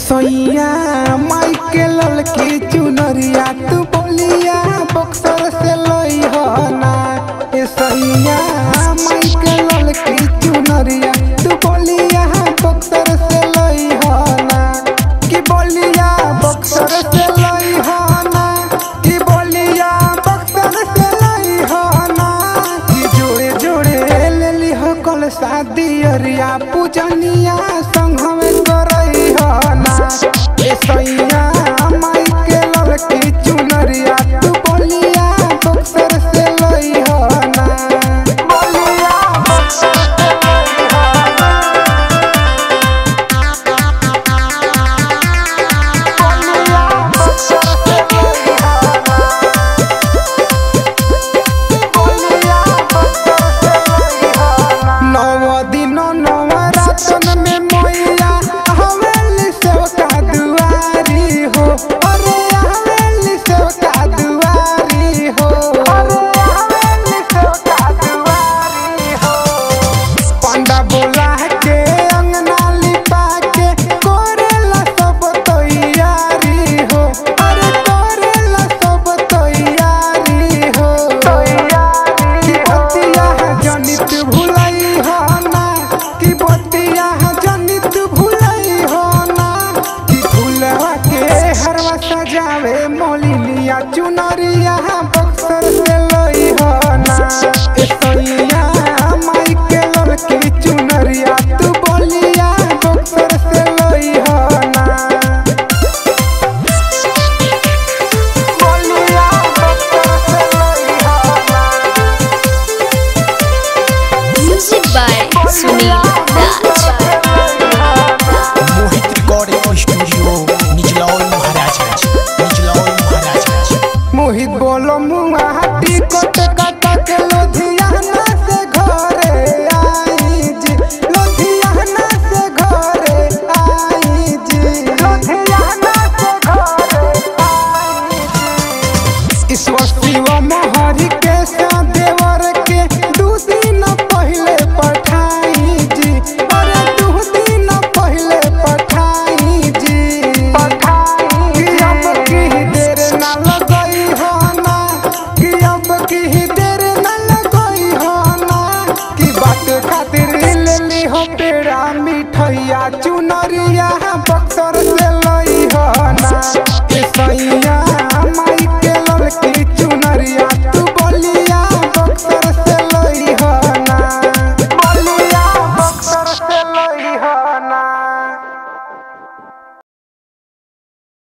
सैया माइके ललकी चुनरिया तू बोलिया बक्सर से लई हो ना ए सैया माइके ललकी चुनरिया तू बोलिया बक्सर से लई हो ना कि बोलिया बक्सर से लई हो ना कि बोलिया बक्सर से लई हो ना कि जोड़े जोड़े ले ली हो कल शादी अरिया पूजनिया संग में करई हो ना ए सैया माई के लड़की चुनरिया तू बोलिया बक्सर से लई हो ना बोलिया बक्सर से लई हो ना बोलिया बक्सर से लई हो ना बोलिया बक्सर से लई हो ना नव दिन नव रातन में मैया हवेली सेवका दुआरी हो अरे हवेली सेवका दुआरी हो अरे हवेली सेवका दुआरी हो पंडा बोला के अंगना लिपा के कोरेला सब तैयारी हो अरे कोरेला सब तैयारी हो कि बतिया जनित भुलई हो ना कि बतिया जनित भुलई हो ना कि फूलवा के हरवा सजावे मोलिनिया चुनरिया बक्सर से लई हो ना ए सैया माई के लड़की चुनरिया तू बोलिया बक्सर से लई हो ना बोलिया बक्सर से लई हो ना Music by Sunil Raj. Mohit recording studio Nichlaul Maharajganj Nichlaul Maharajganj Mohit बोलो मुहाटी कोट काटा के लुधियाना से घरे आई जी लुधियाना से घरे आई जी लुधियाना से घरे आई जी ईश्वर शिव मोहरी के सा देवर